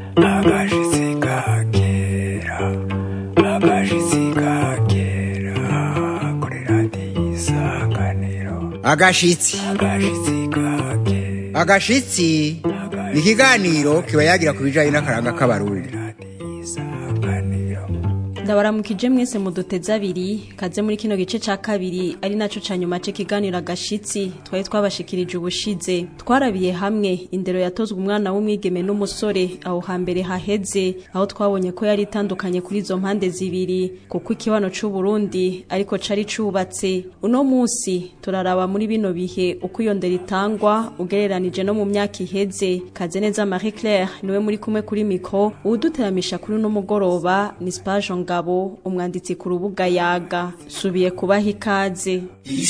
agashitsi ka kera agashitsi ka kera kuri radiyo isanganiro agashitsi agashitsi ka kera agashitsi ni ikiganiro kiba yagira ku bijyanye n'akaranga k'abarundi radiyo isanganiro ndabaramukije mwese muduteze abiri kaze muri kino gice ca kabiri ari naco ca nyuma c'ikiganiro agashitsi twari twabashikirije ubushize twarabiye hamwe indero yatozwe umwana w'umwigeme n'umusore aho hambere haheze aho twabonye ko yari itandukanye kuri izo mpande zibiri kuko ikibano c'u Burundi ariko cari cubatse uno musi turaraba muri bino bihe uko iyo ndero itangwa ugereranije no mu myaka iheze kaze neza Marie Claire niwe muri kumwe kuri mikro uwuduteramisha kuri uno mugoroba ni Spaje Ngabo umwanditsi ku rubuga yaga subiye kubaha ikaze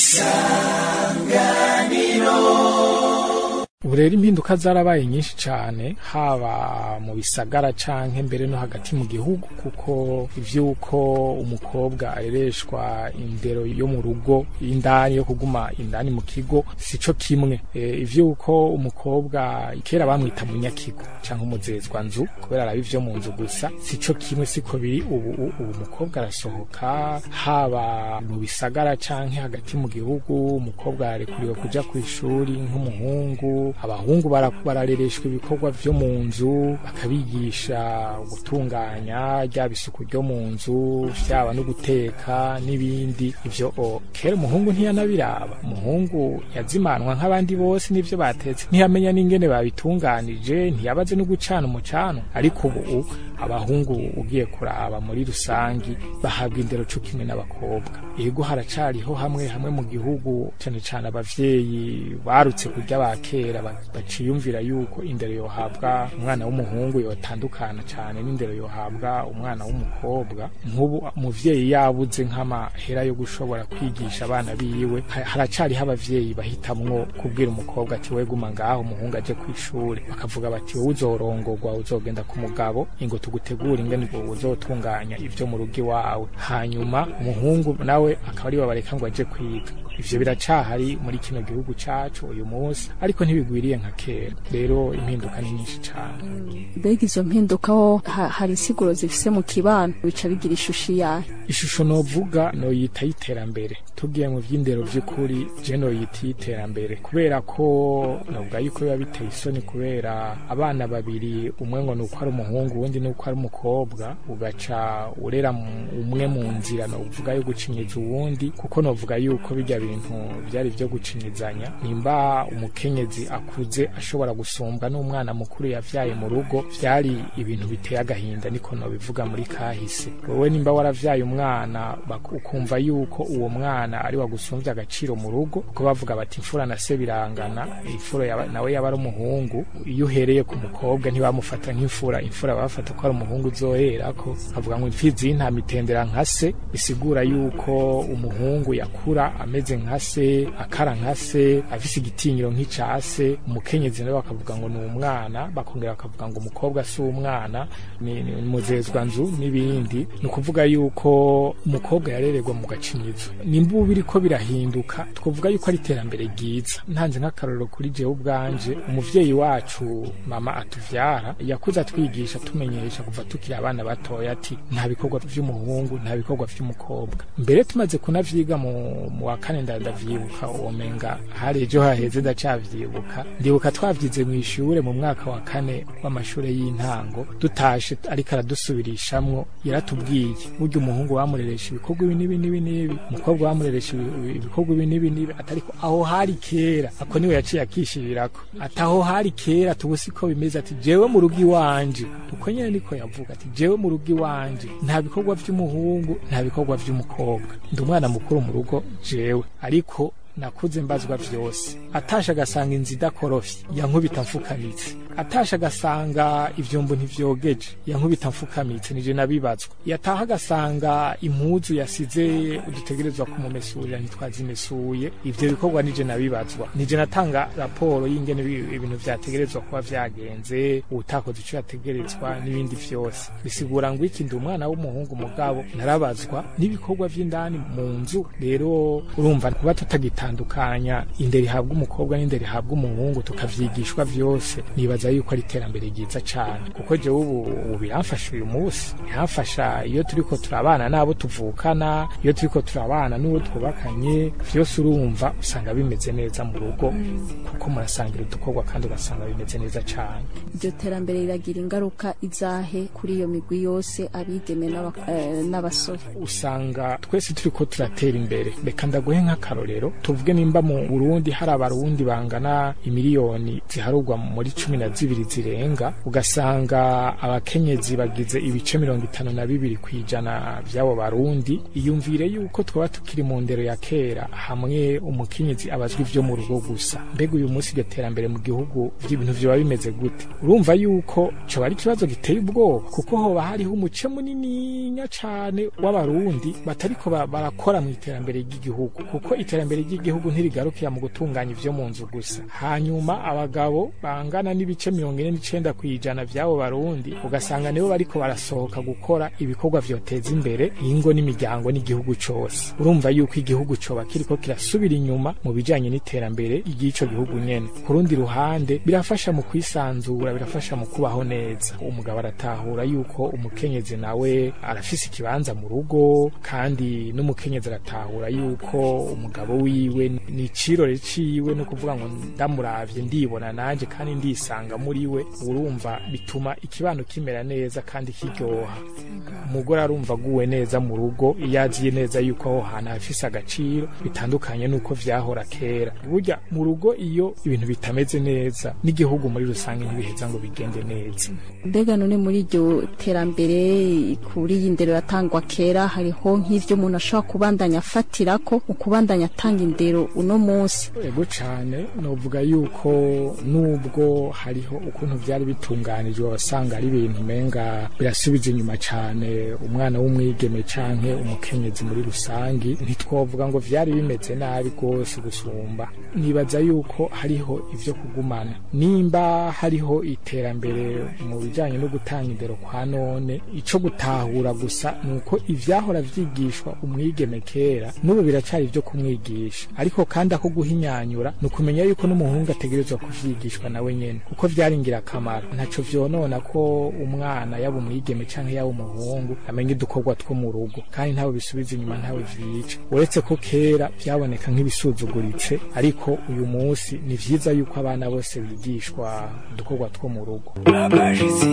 ubu rero impinduka zarabaye nyinshi cyane haba mu bisagara canke mbere no hagati mu gihugu kuko ivyuko umukobwa arereshwa indero yo mu rugo indani yo kuguma indani mu kigo sico kimwe e, ivyuko umukobwa kera bamwita munyakigo canke umuzezwa nzu kubera araba ivyo mu nzu gusa sico kimwe siko biri ubu ubu umukobwa arasohoka haba mu bisagara canke hagati mu gihugu umukobwa arekuriwe kuja kw'ishuri nk'umuhungu abahungu bara- bararereshwa ibikorwa vyo mu nzu bakabigisha gutunganya ryaba isuku ryo mu nzu vyaba no guteka n'ibindi ivyo o kera umuhungu ntiyanabiraba umuhungu yazimanwa nk'abandi bose n'ivyo batetse ntiyamenya n'ingene babitunganije ntiyabaze no gucana umucano ariko ubu abahungu ugiye kuraba muri rusangi bahabwa indero co kimwe n'abakobwa ego haracariho hamwe hamwe mu gihugu cane cane abavyeyi barutse kurya ba kera ba- baciyumvira yuko indero yohabwa umwana w'umuhungu yotandukana cane n'indero yohabwa umwana w'umukobwa nk'ubu umuvyeyi yabuze nk'amahera yo gushobora kwigisha abana biwe ha- haracariho abavyeyi bahitamwo kubwira umukobwa ati we guma ngaho umuhungu aje kw'ishuri bakavuga bati wowe uzorongorwa uzogenda ku mugabo ingo tugutegura ingene uzotunganya ivyo mu rugo iwawe hanyuma umuhungu nawe akaba ari bareka ngo aje kwiga ivyo biracahari muri kino gihugu cacu uyu munsi ariko ntibigwiriye nka kera rero impinduka ni nyinshi cane mbega izo mpinduka ho ha- hari insiguro zifise mu kibano bica bigira ishusho iyahe ishusho novuga noyita y'iterambere tugiye mu vy'indero vy'ukuri je noyita y'iterambere kubera ko novuga yuko biba biteye isoni kubera abana babiri umwe ngo nuko ari umuhungu uwundi nuko ari umukobwa ugaca urera mu- umwe mu nzira novuga yo gucinyiza uwundi kuko novuga yuko bijya bintu vyari vyo gucinyizanya nimba umukenyezi akuze ashobora gusumbwa n'umwana mukuru yavyaye mu rugo vyari ibintu biteye agahinda niko nobivuga muri kahise wewe nimba waravyaye umwana bak- ukumva yuko uwo mwana ari wagusumvye agaciro mu rugo kuko bavuga bati imfura na se birangana imfura yaba- nawe yaba ari umuhungu iyo uhereye ku mukobwa ntibamufata nk'imfura imfura bafata ko ari umuhungu uzoherako avuga ngo imfizi y'intama itendera nka se bisigura yuko umuhungu yakura ameze nka se akara nka se afise igitinyiro nk'ica se umukenyezi nawe bakavuga ngo ni umwana bakongera bakavuga ngo umukobwa si umwana ni ni muzezwa nzu n'ibindi ni ukuvuga yuko umukobwa yarererwa mu gacinyizo nimba ubu biriko birahinduka twavuga yuko ari iterambere ryiza ntanze nk'akarorero kuri jewe ubwanje umuvyeyi wacu mama atuvyara yakuze atwigisha tumenyesha kuva tukiri abana batoya ati nta bikorwa vy'umuhungu nta bikorwa vy'umukobwa mbere tumaze kunavyiga mu, mu wa kane nda- ndavyibuka womenga hari ejo haheze ndacavyibuka ndibuka twavyize mw'ishure mu mwaka wa kane w'amashure y'intango dutashe ariko aradusubirishamwo yaratubwiye burya umuhungu bamureresha ibikorwa ibi n'ibi n'ibi n'ibi umukobwa bamureresha ibi- ibikorwa ibi n'ibi n'ibi atariko aho hari kera ako niwe yaciye akishirirako ati aho hari kera tubu siko bimeze ati jewe mu rugo iwanje uko nyene niko yavuga ati jewe mu rugo iwanje nta bikorwa vy'umuhungu nta bikorwa vy'umukobwa ndi umwana mukuru mu rugo jewe ariko nakuze mbazwa vyose atasha agasanga inzu idakorofye yankubita mfukamitse atasha agasanga ivyombo ntivyogeje yankubita mfukamitse nije nabibazwa yataha agasanga impuzu yasize udutegerezwa kumumesurira ntitwazimesuye ivyo bikorwa nije nabibazwa nije natanga raporo y'ingene ibi- ibintu vyategerezwa kuba vyagenze utakoze ico yategerezwa n'ibindi vyose bisigura ngo iki ndi umwana w'umuhungu mugabo narabazwa n'ibikorwa vy'indani mu nzu rero urumva kuba tutagitandukanya indero ihabwa umukobwa n'indero ihabwa umuhungu tukavyigishwa vyose nibaza nibaza yuko ari iterambere ryiza cyane kuko jewe ubu ubu biramfasha uyu munsi biramfasha iyo turiko turabana n'abo tuvukana iyo turiko turabana n'uwo twubakanye vyose urumva usanga bimeze neza mu rugo kuko murasangira udukorwa kandi ugasanga bimeze neza cyane iryo terambere riragira ingaruka izahe kuri iyo migwi yose abigeme n'aba- eh, n'abasore usanga twese turiko turatera imbere reka ndaguhe nk'akarorero tuvuge nimba mu burundi hari abarundi bangana imiliyoni ziharurwa muri cumi na zibiri zirenga ugasanga abakenyezi bagize ibice mirongo itanu na bibiri ku ijana vy'abo barundi iyumvire yuko twaba tukiri mu ndero ya kera hamwe umukenyezi abazwa ivyo mu rugo gusa mbega uyu munsi iryo terambere mu gihugu vy'ibintu vyoba bimeze gute urumva yuko coba ari ikibazo giteye ubwoba kuko hoba hariho umuce munininya cane w'abarundi batariko ba- barakora mu iterambere ry'igihugu kuko iterambere ry'igihugu ntirigarukira mu gutunganya ivyo mu nzu gusa hanyuma abagabo bangana n'ibice mirongo ine n'icenda ku ijana vy'abo barundi ugasanga nibo bariko barasohoka gukora ibikorwa vyoteza imbere ingo n'imiryango n'igihugu cose urumva yuko igihugu coba kiriko kirasubira inyuma mu bijanye n'iterambere ry'ico gihugu nyene ku rundi ruhande birafasha mu kwisanzura birafasha mu kubaho neza umugabo aratahura yuko umukenyezi nawe arafise ikibanza mu rugo kandi n'umukenyezi aratahura yuko umugabo wiwe ni icirore ciwe no kuvuga ngo ndamuravye ndibona nanje kandi ndisanga muri we urumva bituma ikibano kimera neza kandi kiryoha umugore arumva aguwe neza mu rugo iyo aziye neza yuko aho hantu hafise agaciro bitandukanye n'uko vyahora kera burya mu rugo iyo ibintu bitameze neza n'igihugu muri rusange ntibiheza ngo bigende neza mbega none muri iryo terambere kuri iyi ndero yatangwa kera hariho nk'ivyo umuntu ashobora kubandanya afatirako mu kubandanya atanga indero uno munsi ego cane novuga yuko nubwo hariho ukuntu vyari bitunganijwe wasanga ari ibintu umenga birasubiza inyuma cane umwana w'umwigeme canke umukenyezi muri rusangi ntitwovuga ngo vyari bimeze nabi rwose gusumba nibaza yuko hariho ivyo kugumana nimba hariho iterambere mu bijanye no gutanga indero kwa none ico gutahura gusa nuko ivyahora vyigishwa umwigeme kera n'ubu biracari ivyo kumwigisha ariko kandi ako guhinyanyura ni ukumenya yuko n'umuhungu ategerezwa kuvyigishwa nawe nyene kuko vyari ingirakamaro ntaco vyonona ko umwana yaba umwigeme canke yaba umuhungu amenya udukorwa two mu rugo kandi ntawe bisubiza inyuma ntawe vyica uretse ko kera vyaboneka nk'ibisuzuguritse ariko uyu munsi ni vyiza yuko abana bose bigishwa udukorwa two mu rugo akashitsi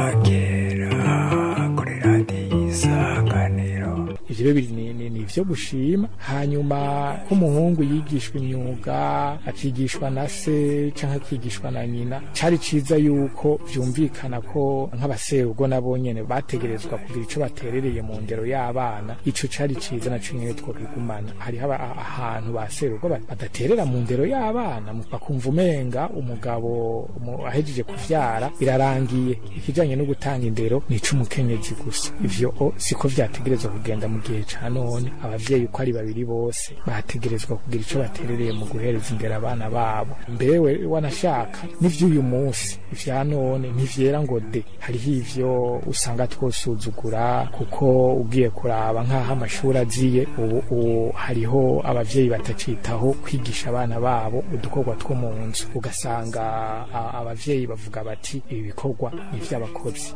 kakera kuri radiyo isanganiro ivyo rero biri ni- ni ni ivyo gushima hanyuma ko umuhungu yigishwa imyuga akigishwa na se canke akigishwa na nyina cari ciza yuko vyumvikana ko nk'abaserugo nabo nyene bategerezwa kugira ico baterereye mu ndero y'abana ico cari ciza naco nyene twokigumana hariho aba- a- ahantu baserugo ba- badaterera mu ndero y'abana mu- bakumva umenga umugabo umu- ahejeje kuvyara birarangiye ikijanye no gutanga indero ni ic'umukenyezi gusa ivyo o siko vyategerezwa kugenda mu gihe ca none abavyeyi uko ari babiri bose bategerezwa kugira ico baterereye mu guhereza indero abana babo mbewe wanashaka n'ivy'uyu munsi ivya none ntivyera ngo de hariho ivyo usanga twosuzugura kuko ugiye kuraba nk'aho amashuri aziye ubu ubu hariho abavyeyi batacitaho kwigisha abana babo udukorwa two mu nzu ugasanga a- abavyeyi bavuga bati ibi bikorwa ni ivy'abakozi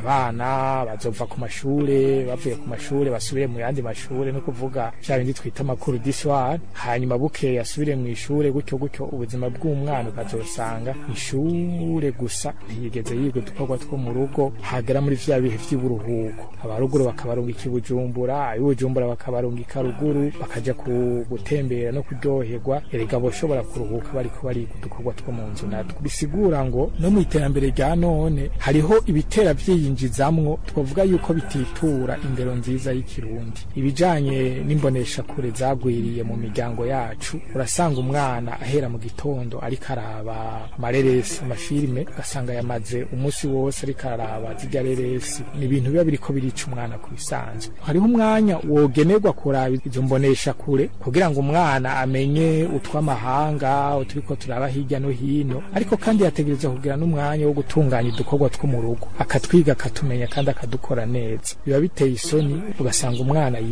abana bazova ku mashure bavuye ku mashure basubire mu yandi mashure no kuvuga vya bindi twita amakuru d'histoire hanyuma bukeye asubire mu ishure gutyo gutyo ubuzima bw'umwana ukazosanga ishure gusa ntiyigeze yiga udukorwa two mu rugo hagera muri vya bihe vy'uburuhuko abaruguru bakabarungika i bujumbura ab'ibujumbura bakabarungika ruguru bakaja ku gutembera no kuryoherwa erega boshobora kuruhuka bariko bariga udukorwa two mu nzu natwo bisigura ngo no mu iterambere rya none hariho ibitera vyiyinjizamwo twavuga yuko bititura indero nziza y'ikirundi ibijanye n'imboneshakure zagwiriye mu miryango yacu urasanga umwana ahera mu gitondo ariko araba amareresi amafilime ugasanga yamaze umunsi wose ariko araraba zirya reresi ni ibintu biba biriko birica umwana ku bisanzwe hariho umwanya wogenerwa kuraba izo mboneshakure kugira ngo umwana amenye utw'amahanga uturiko turaba hirya no hino ariko kandi yategereza kugira n'umwanya wo gutunganya udukorwa two mu rugo akatwiga akatumenya kandi akadukora neza biba biteye isoni ugasanga umwana yiga mu bice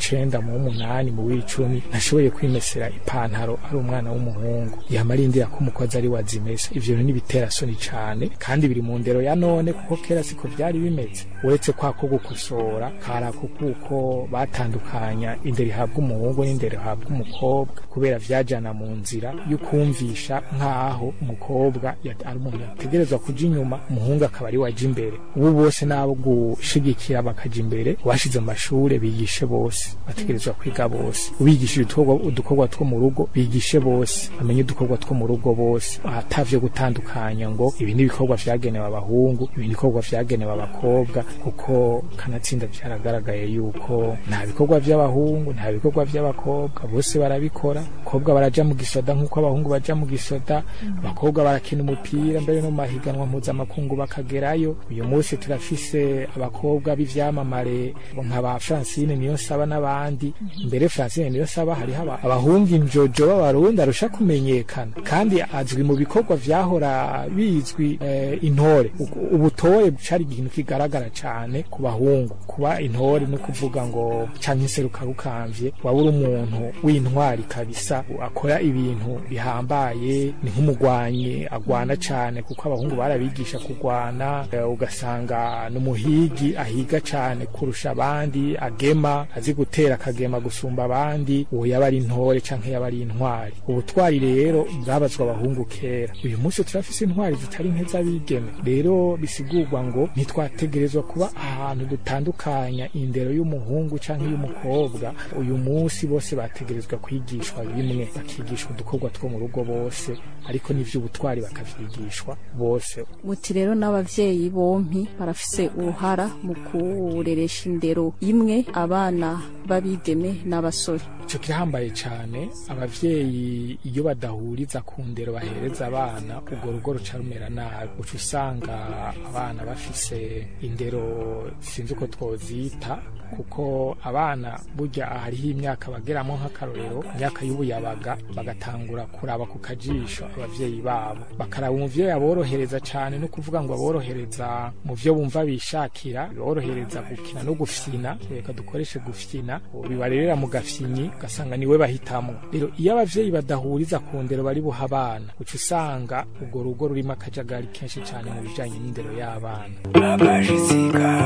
w'icenda mu w'umunani mu w'icumi ntashoboye kwimesera ipantaro ari umwana w'umuhungu yama arindira ko umukozi ari wazimesa ivyo bintu n'ibitera soni cane kandi biri mu ndero ya none kuko kera siko vyari bimeze uretse kwa ko gukosora karako kuko batandukanya indero ihabwa umuhungu n'indero ihabwa umukobwa kubera vyajana mu nzira y'ukumvisha nk'aho umukobwa yat- ari umuntu yategerezwa kuja inyuma umuhungu akaba ari waja imbere ubu bose n'abo gushigikira bakaja imbere bashize mu mashure bigishe bose bategerezwa kwiga bose ubigishije udukorwa- udukorwa two mu rugo bigishe bose bamenye udukorwa two mu rugo bose atavyo gutandukanya ngo ibi ni ibikorwa vyagenewe abahungu ibi ni ibikorwa vyagenewe abakobwa kuko kanatsinda vyaragaragaye yuko nta bikorwa vy'abahungu nta bikorwa vy'abakobwa bose barabikora abakobwa baraja mu gisoda nk'uko abahungu baja mu gisoda abakobwa barakina umupira mbere no mu mahiganwa mpuzamakungu bakagerayo uyu munsi turafise abakobwa b'ivyamamare nka ba Francine niyo saba n'abandi mbere Francine niyo saba hariho aba- abahungu injojo b'abarundi arusha kumenyekana kandi azwi mu bikorwa vyahora bizwi eh, intore Uku- ubutore cari ikintu kigaragara cane ku bahungu kuba intore no kuvuga ngo canke inseruka rukamvye waba uri umuntu w'intwari kabisa akora ibintu bihambaye ni nk'umugwanyi agwana cane kuko abahungu barabigisha kugwana eh, ugasanga n'umuhigi ahiga cane kurusha abandi agema azi gutera akagema gusumba abandi uwo yaba ari intore canke yaba ari intwari ubutwari rero bwabazwa abahungu kera uyu munsi turafise intwari zitari nke z'abigeme rero bisigurwa ngo ntitwategerezwa kuba ahantu dutandukanya indero y'umuhungu canke y'umukobwa uyu munsi bose bategerezwa kwigishwa bimwe bakigishwa udukorwa two mu rugo bose ariko n'ivy'ubutwari bakavyigishwa bose muti rero n'abavyeyi bompi barafise uruhara mu kureresha indero imwe abana b'abigeme n'abasore ico kirahambaye cane abavyeyi iyo badahuriza ku ndero bahereza abana urwo rugo ruca rumera nabi uca usanga abana bafise indero sinzi uko twozita kuko abana burya hariho imyaka bageramo nk'akarorero imyaka y'ubuyabaga bagatangura kuraba ku kajisho abavyeyi babo bakaraba umuvyeyi aborohereza cane no kuvuga ngo aborohereza mu vyo bumva bishakira biborohereza gukina no gufyina reka dukoreshe gufyina bibarerera mu gafyinyi ugasanga niwe bahitamwo rero iyo abavyeyi badahuriza ku ndero bari buha abana uca usanga urwo rugo rurimo akajagari kenshi cane mu bijanye n'indero y'abana akashitsi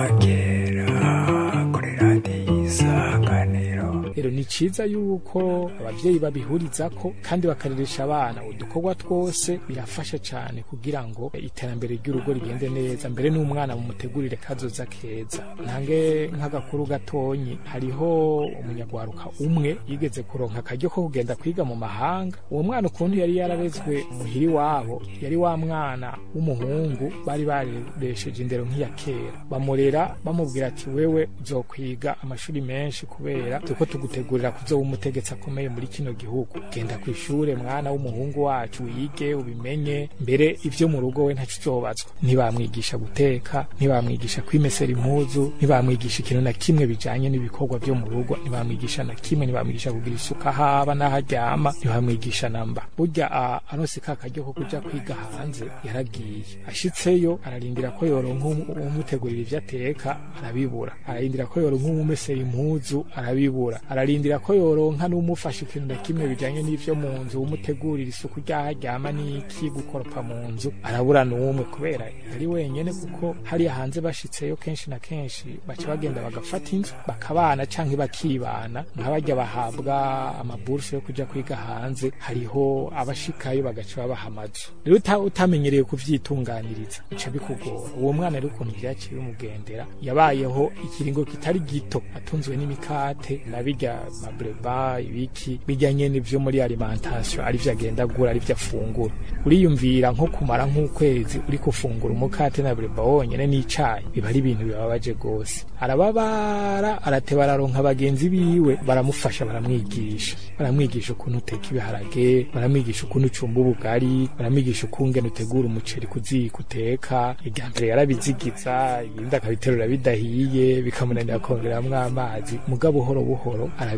kagera kuri radiyo isanganiro rero ni ciza yuko abavyeyi babihurizako kandi bakareresha abana udukorwa twose birafasha cane kugira ngo iterambere ry'urugo rigende neza mbere n'umwana mumutegurire kazoza keza ntange nk'agakuru gatonyi hariho umunyagwaruka umwe yigeze kuronka akaryo ko kugenda kwiga mu mahanga uwo mwana ukuntu yari yararezwe muhiri wabo yari wa mwana w'umuhungu bari baresheje indero nk'iya kera bamurera bamubwira ati wewe uzokwiga amashuri menshi kubera tuko tugutegurira kuzoba umutegetsi akomeye muri kino gihugu genda ku ishure mwana w'umuhungu wacu wige ubimenye mbere ivyo mu rugo we ntaco uzobazwa ntibamwigisha guteka ntibamwigisha kwimesera impuzu ntibamwigisha ikintu na kimwe bijanye n'ibikorwa vyo mu rugo ntibamwigisha na kimwe ntibamwigisha kugira isuka haba n'aho aryama ntibamwigisha namba burya a- aronse ka karyo ko kuja kwiga hanze yaragiye ashitseyo ararindira ko yoronka umu- umutegurira ivyo ateka arabibura ararindira ko yoronka umumesera impuzu arabibura ararindira ko yoronka n'umufasha ikintu na kimwe bijanye n'ivyo mu nzu umutegurira isuku ryaho aryama n'iki gukoropa mu nzu arabura n'umwe kubera yari wenyene kuko hariya hanze bashitseyo kenshi na kenshi baca bagenda bagafata inzu bakabana canke bakibana nk'abarya bahabwa amaburuse yo kuja kwiga hanze hariho abashikayo bagaca babaha amazu rero uta- utamenyereye kuvyitunganiriza bica bikugora uwo mwana rero ukuntu vyaciye bimugendera yabayeho ikiringo kitari gito atunzwe n'imikate na birya mabreba ibiki bijya nyene vyo muri alimentation ari vyo agenda agura ari vyo afungura uriyumvira nko kumara nk'ukwezi uri gufungura umukate na breba wonyene n'icayi biba ari ibintu bibabaje gose arababara arateba araronka bagenzi biwe baramufasha baramwigisha baramwigisha ukuntu uteka ibiharage baramwigisha ukuntu ucumba ubugari baramwigisha ukungene utegura umuceri kuziko uteka irya mbere yarabizigiza ibindi akabiterura bidahiye bikamunanira kongeramwo amazi mugabo buhoro buhoro arabi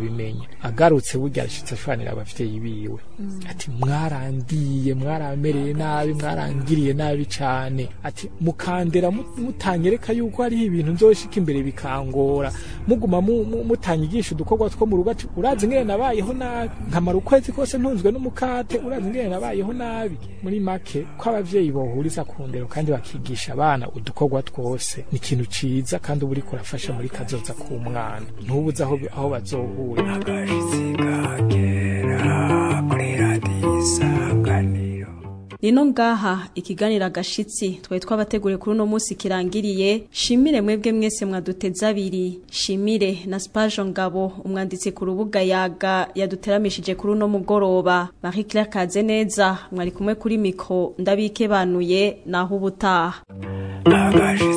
ntiyabimenya agarutse burya arashitse ashwanira abavyeyi biwe ati mwarandiye mwaramereye nabi mwarangiriye nabi cane ati mukandera mu- mutanyereka yuko hariho ibintu nzoshika imbere bikangora muguma mu- mu- mutanyigisha udukorwa two mu rugo ati urazi ngene nabayeho nabi nkamara ukwezi kose ntunzwe n'umukate urazi ngene nabayeho nabi muri make ko abavyeyi bohuriza ku ndero kandi bakigisha abana udukorwa twose ni ikintu ciza kandi uba uriko urafasha muri kazoza k'umwana ntubuze aho aho bazohura kuri radiyo isanganiro Nino ngaha ikiganira gashitsi twari twabateguriye kuri uno munsi kirangiriye shimire mwebwe mwese mwaduteza abiri shimire na Spajo Ngabo umwanditsi ku rubuga yaga yaduteramishije kuri uno mugoroba Marie Claire Kazeneza mwari kumwe kuri mikro ndabike banuye naho ubutaha agashi